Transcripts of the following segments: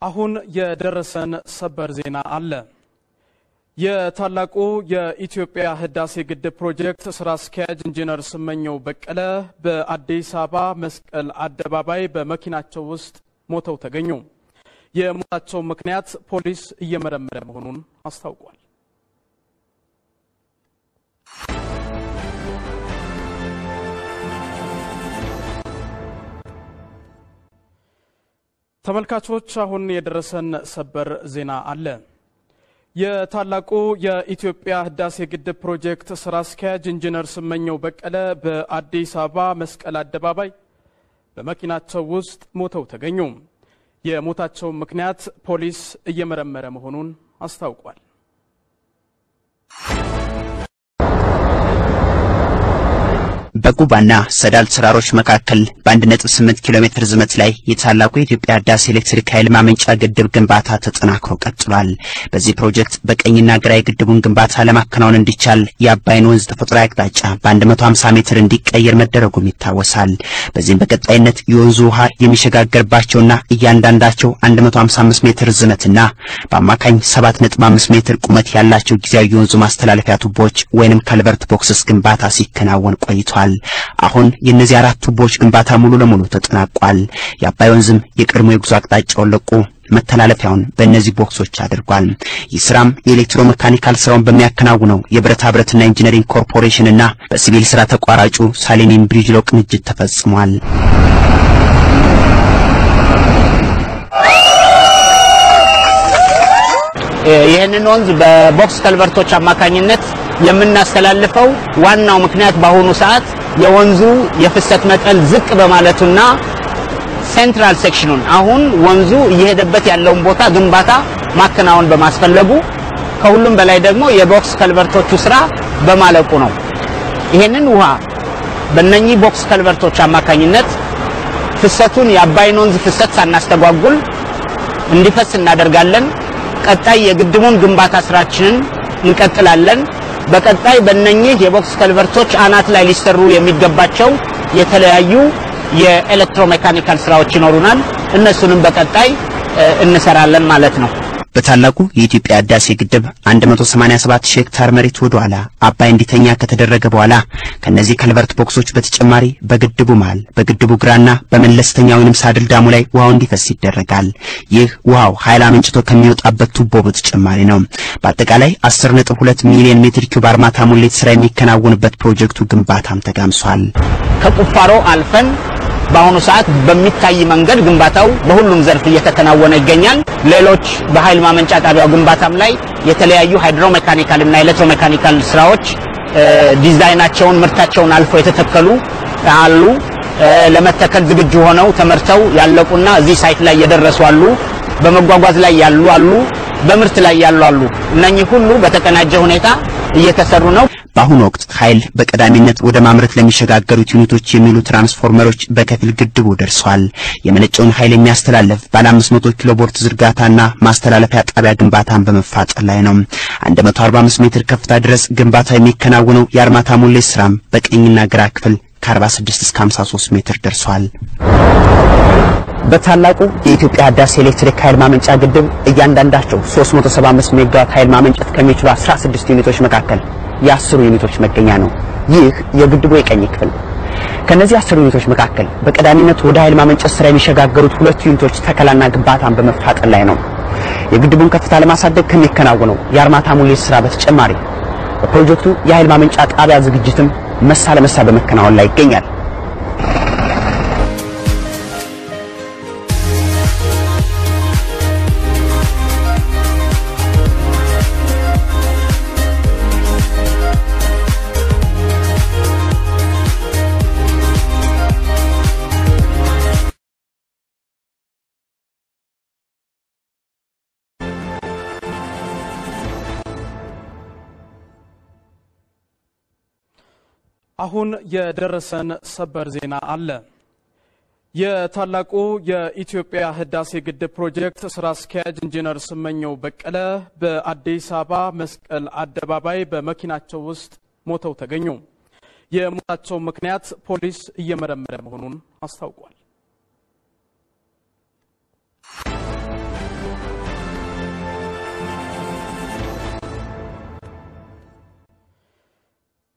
አሁን የደረሰን ሰበር ዜና አለ። የታላቁ የኢትዮጵያ ህዳሴ ግድብ ፕሮጀክት ስራ አስኪያጅ ኢንጂነር ስመኘው በቀለ በአዲስ አበባ መስቀል አደባባይ በመኪናቸው ውስጥ ሞተው ተገኙ። የሞታቸው ምክንያት ፖሊስ እየመረመረ መሆኑን አስታውቋል። ተመልካቾች አሁን የደረሰን ሰበር ዜና አለ። የታላቁ የኢትዮጵያ ህዳሴ ግድብ ፕሮጀክት ስራ አስኪያጅ ኢንጂነር ስመኘው በቀለ በአዲስ አበባ መስቀል አደባባይ በመኪናቸው ውስጥ ሞተው ተገኙ። የሞታቸው ምክንያት ፖሊስ እየመረመረ መሆኑን አስታውቋል። በጉባና ሰዳል ተራሮች መካከል በ1.8 ኪሎ ሜትር ዝመት ላይ የታላቁ የኢትዮጵያ ህዳሴ ኤሌክትሪክ ኃይል ማመንጫ ግድብ ግንባታ ተጠናክሮ ቀጥሏል። በዚህ ፕሮጀክት በቀኝና ግራ የግድቡን ግንባታ ለማከናወን እንዲቻል የአባይን ወንዝ ተፈጥሯዊ አቅጣጫ በ150 ሜትር እንዲቀየር መደረጉም ይታወሳል። በዚህም በቀጣይነት የወንዙ ውሃ የሚሸጋገርባቸውና እያንዳንዳቸው 155 ሜትር ዝመትና በአማካኝ 7.5 ሜትር ቁመት ያላቸው ጊዜያዊ የወንዙ ማስተላለፊያ ቱቦዎች ወይንም ከልቨርት ቦክስስ ግንባታ ሲከናወን ቆይቷል። አሁን የእነዚህ አራት ቱቦዎች ግንባታ ሙሉ ለሙሉ ተጠናቋል። የአባይ ወንዝም የቀድሞ የጉዞ አቅጣጫውን ለቆ መተላለፊያውን በእነዚህ ቦክሶች አድርጓል። ይህ ስራም የኤሌክትሮ መካኒካል ስራውን በሚያከናውነው የብረታ ብረትና ኢንጂነሪንግ ኮርፖሬሽንና በሲቪል ስራ ተቋራጩ ሳሌኒን ብሪጅሎ ቅንጅት ተፈጽሟል። ይህንን ወንዝ በቦክስ ከልቨርቶች አማካኝነት የምናስተላልፈው ዋናው ምክንያት በአሁኑ ሰዓት የወንዙ የፍሰት መጠን ዝቅ በማለቱና ሴንትራል ሴክሽኑን አሁን ወንዙ እየሄደበት ያለውን ቦታ ግንባታ ማከናወን በማስፈለጉ ከሁሉም በላይ ደግሞ የቦክስ ከልቨርቶቹ ስራ በማለቁ ነው። ይሄንን ውሃ በእነኚህ ቦክስ ከልቨርቶች አማካኝነት ፍሰቱን የአባይን ወንዝ ፍሰት ሳናስተጓጉል እንዲፈስ እናደርጋለን። ቀጣይ የግድቡን ግንባታ ስራችንን እንቀጥላለን። በቀጣይ በእነኚህ የቦክስ ከልቨርቶች አናት ላይ ሊሰሩ የሚገባቸው የተለያዩ የኤሌክትሮሜካኒካል ስራዎች ይኖሩናል። እነሱንም በቀጣይ እንሰራለን ማለት ነው። በታላቁ የኢትዮጵያ ህዳሴ ግድብ 187 ሺህ ሄክታር መሬት ወደ ኋላ አባይ እንዲተኛ ከተደረገ በኋላ ከነዚህ ከልቨርት ቦክሶች በተጨማሪ በግድቡ መሃል በግድቡ ግራና በመለስተኛ ወይንም ሳድል ዳሙ ላይ ውሃው እንዲፈስ ይደረጋል። ይህ ውሃው ኃይል አመንጭቶ ከሚወጣበት ቱቦ በተጨማሪ ነው። በአጠቃላይ 10.2 ሚሊዮን ሜትር ኪዩብ አርማታ ሙሌት ስራ የሚከናወንበት ፕሮጀክቱ ግንባታም ተጋምሷል። ከቁፋሮ አልፈን በአሁኑ ሰዓት በሚታይ መንገድ ግንባታው በሁሉም ዘርፍ እየተከናወነ ይገኛል። ሌሎች በኃይል ማመንጫ ጣቢያው ግንባታም ላይ የተለያዩ ሃይድሮሜካኒካል እና ኤሌክትሮሜካኒካል ስራዎች ዲዛይናቸውን ምርታቸውን አልፎ የተተከሉ አሉ። ለመተከል ዝግጁ ሆነው ተመርተው ያለቁና እዚህ ሳይት ላይ የደረሱ አሉ። በመጓጓዝ ላይ ያሉ አሉ። በምርት ላይ ያሉ አሉ። እነኚህ ሁሉ በተቀናጀ ሁኔታ እየተሰሩ ነው። በአሁኑ ወቅት ኃይል በቀዳሚነት ወደ ማምረት ለሚሸጋገሩት ዩኒቶች የሚሉ ትራንስፎርመሮች በከፊል ግድቡ ደርሷል። የመነጨውን ኃይል የሚያስተላልፍ ባለ 500 ኪሎ ቮልት ዝርጋታና ማስተላለፊያ ጣቢያ ግንባታን በመፋጠር ላይ ነው። 145 ሜትር ከፍታ ድረስ ግንባታ የሚከናወነው የአርማታ ሙሌት ስራም በቀኝና ግራ ክፍል ከ46 እስከ 53 ሜትር ደርሷል። በታላቁ የኢትዮጵያ ህዳሴ ኤሌክትሪክ ኃይል ማመንጫ ግድብ እያንዳንዳቸው 375 ሜጋዋት ኃይል ማመንጨት ከሚችሉ 16 ዩኒቶች መካከል የአስሩ ዩኒቶች መገኛ ነው። ይህ የግድቡ የቀኝ ክፍል ነው። ከነዚህ አስሩ ዩኒቶች መካከል በቀዳሚነት ወደ ኃይል ማመንጨት ስራ የሚሸጋገሩት ሁለቱ ዩኒቶች ተከላና ግንባታን በመፋጠን ላይ ነው። የግድቡን ከፍታ ለማሳደግ ከሚከናወነው የአርማታ ሙሌት ስራ በተጨማሪ በፕሮጀክቱ የኃይል ማመንጫ ጣቢያ ዝግጅትም መሳ ለመሳ በመከናወን ላይ ይገኛል። አሁን የደረሰን ሰበር ዜና አለ። የታላቁ የኢትዮጵያ ህዳሴ ግድብ ፕሮጀክት ስራ አስኪያጅ ኢንጂነር ስመኘው በቀለ በአዲስ አበባ መስቀል አደባባይ በመኪናቸው ውስጥ ሞተው ተገኙ። የሞታቸው ምክንያት ፖሊስ እየመረመረ መሆኑን አስታውቋል።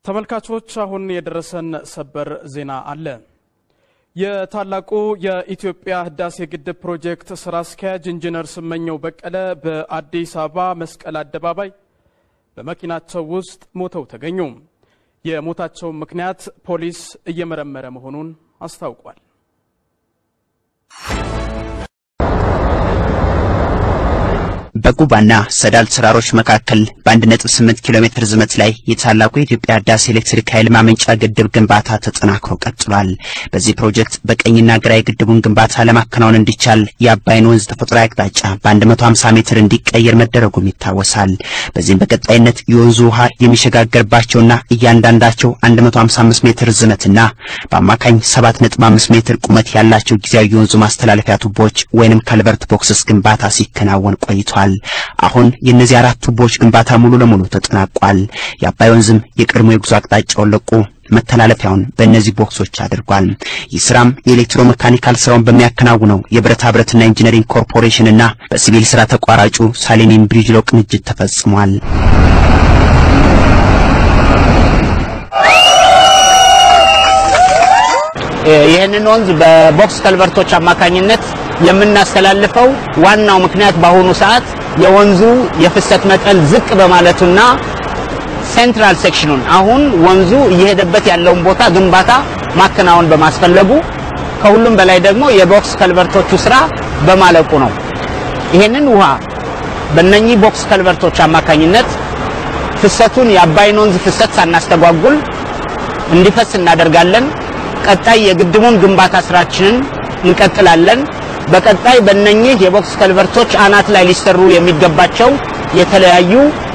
ተመልካቾች አሁን የደረሰን ሰበር ዜና አለ። የታላቁ የኢትዮጵያ ህዳሴ ግድብ ፕሮጀክት ስራ አስኪያጅ ኢንጂነር ስመኘው በቀለ በአዲስ አበባ መስቀል አደባባይ በመኪናቸው ውስጥ ሞተው ተገኙ። የሞታቸውን ምክንያት ፖሊስ እየመረመረ መሆኑን አስታውቋል። በጉባና ሰዳል ተራሮች መካከል በ1.8 ኪሎ ሜትር ርዝመት ላይ የታላቁ የኢትዮጵያ ህዳሴ ኤሌክትሪክ ኃይል ማመንጫ ግድብ ግንባታ ተጠናክሮ ቀጥሏል። በዚህ ፕሮጀክት በቀኝና ግራ የግድቡን ግንባታ ለማከናወን እንዲቻል የአባይን ወንዝ ተፈጥሯዊ አቅጣጫ በ150 ሜትር እንዲቀየር መደረጉም ይታወሳል። በዚህም በቀጣይነት የወንዙ ውሃ የሚሸጋገርባቸውና እያንዳንዳቸው 155 ሜትር ርዝመትና በአማካኝ 7.5 ሜትር ቁመት ያላቸው ጊዜያዊ የወንዙ ማስተላለፊያ ቱቦዎች ወይንም ከልቨርት ቦክስስ ግንባታ ሲከናወን ቆይቷል። አሁን የእነዚህ አራት ቱቦዎች ግንባታ ሙሉ ለሙሉ ተጠናቋል። የአባይ ወንዝም የቀድሞ የጉዞ አቅጣጫውን ለቆ መተላለፊያውን በእነዚህ ቦክሶች አድርጓል። ይህ ስራም የኤሌክትሮ መካኒካል ስራውን በሚያከናውነው የብረታ ብረትና ኢንጂነሪንግ ኮርፖሬሽን እና በሲቪል ስራ ተቋራጩ ሳሌኒን ብሪጅሎ ቅንጅት ተፈጽሟል። ይህንን ወንዝ በቦክስ ከልቨርቶች አማካኝነት የምናስተላልፈው ዋናው ምክንያት በአሁኑ ሰዓት የወንዙ የፍሰት መጠን ዝቅ በማለቱና ሴንትራል ሴክሽኑን አሁን ወንዙ እየሄደበት ያለውን ቦታ ግንባታ ማከናወን በማስፈለጉ ከሁሉም በላይ ደግሞ የቦክስ ከልቨርቶቹ ስራ በማለቁ ነው። ይሄንን ውሃ በእነኚህ ቦክስ ከልቨርቶች አማካኝነት ፍሰቱን የአባይን ወንዝ ፍሰት ሳናስተጓጉል እንዲፈስ እናደርጋለን። ቀጣይ የግድቡን ግንባታ ስራችንን እንቀጥላለን። በቀጣይ በእነኚህ የቦክስ ከልቨርቶች አናት ላይ ሊሰሩ የሚገባቸው የተለያዩ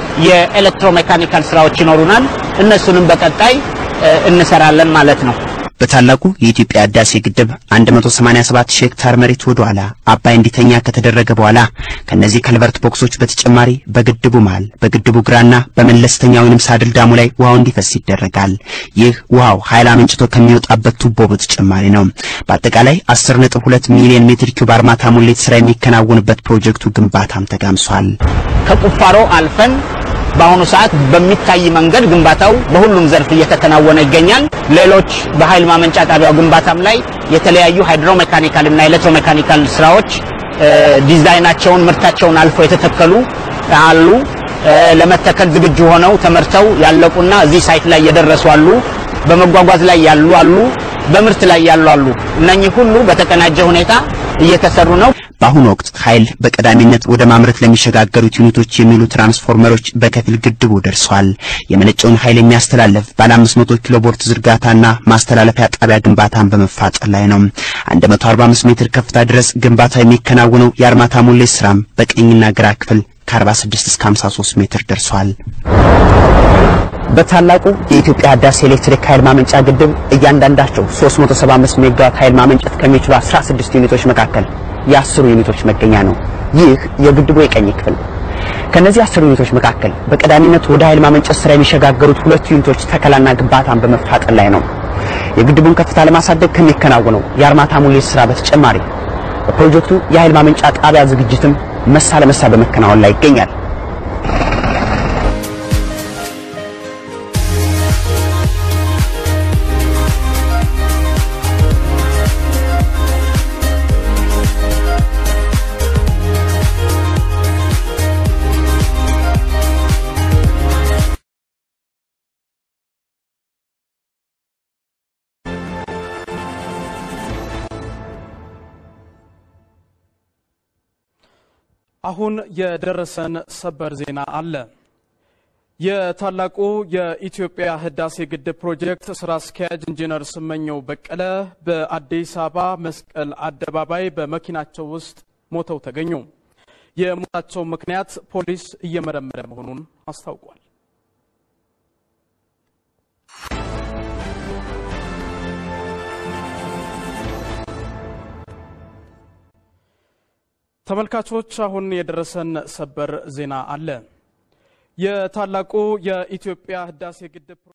የኤሌክትሮሜካኒካል ስራዎች ይኖሩናል። እነሱንም በቀጣይ እንሰራለን ማለት ነው። በታላቁ የኢትዮጵያ ህዳሴ ግድብ 187 ሺህ ሄክታር መሬት ወደ ኋላ አባይ እንዲተኛ ከተደረገ በኋላ ከነዚህ ከልቨርት ቦክሶች በተጨማሪ በግድቡ መሃል በግድቡ ግራና በመለስተኛ ወይንም ሳድል ዳሙ ላይ ውሃው እንዲፈስ ይደረጋል። ይህ ውሃው ኃይል አመንጭቶ ከሚወጣበት ቱቦ በተጨማሪ ነው። በአጠቃላይ 10.2 ሚሊዮን ሜትር ኪዩብ አርማታ ሙሌት ስራ የሚከናወንበት ፕሮጀክቱ ግንባታም ተጋምሷል። ከቁፋሮ አልፈን በአሁኑ ሰዓት በሚታይ መንገድ ግንባታው በሁሉም ዘርፍ እየተከናወነ ይገኛል። ሌሎች በኃይል ማመንጫ ጣቢያው ግንባታም ላይ የተለያዩ ሃይድሮሜካኒካል እና ኤሌክትሮሜካኒካል ስራዎች ዲዛይናቸውን ምርታቸውን አልፈው የተተከሉ አሉ። ለመተከል ዝግጁ ሆነው ተመርተው ያለቁና እዚህ ሳይት ላይ የደረሱ አሉ። በመጓጓዝ ላይ ያሉ አሉ። በምርት ላይ ያሉ አሉ። እነኚህ ሁሉ በተቀናጀ ሁኔታ እየተሰሩ ነው። በአሁኑ ወቅት ኃይል በቀዳሚነት ወደ ማምረት ለሚሸጋገሩት ዩኒቶች የሚሉ ትራንስፎርመሮች በከፊል ግድቡ ደርሰዋል። የመነጨውን ኃይል የሚያስተላልፍ ባለ 500 ኪሎ ቮልት ዝርጋታና ማስተላለፊያ ጣቢያ ግንባታን በመፋጠር ላይ ነው። 145 ሜትር ከፍታ ድረስ ግንባታ የሚከናወነው የአርማታ ሙሌት ስራም በቀኝና ግራ ክፍል ከ46 እስከ 53 ሜትር ደርሷል። በታላቁ የኢትዮጵያ ህዳሴ ኤሌክትሪክ ኃይል ማመንጫ ግድብ እያንዳንዳቸው 375 ሜጋዋት ኃይል ማመንጨት ከሚችሉ 16 ዩኒቶች መካከል የአስሩ ዩኒቶች መገኛ ነው። ይህ የግድቡ የቀኝ ክፍል ነው። ከነዚህ አስር ዩኒቶች መካከል በቀዳሚነት ወደ ኃይል ማመንጨት ስራ የሚሸጋገሩት ሁለት ዩኒቶች ተከላና ግንባታን በመፋጠን ላይ ነው። የግድቡን ከፍታ ለማሳደግ ከሚከናወነው የአርማታ ሙሌት ስራ በተጨማሪ በፕሮጀክቱ የኃይል ማመንጫ ጣቢያ ዝግጅትም መሳ ለመሳ በመከናወን ላይ ይገኛል። አሁን የደረሰን ሰበር ዜና አለ። የታላቁ የኢትዮጵያ ህዳሴ ግድብ ፕሮጀክት ስራ አስኪያጅ ኢንጂነር ስመኘው በቀለ በአዲስ አበባ መስቀል አደባባይ በመኪናቸው ውስጥ ሞተው ተገኙ። የሞታቸው ምክንያት ፖሊስ እየመረመረ መሆኑን አስታውቋል። ተመልካቾች አሁን የደረሰን ሰበር ዜና አለ። የታላቁ የኢትዮጵያ ህዳሴ ግድብ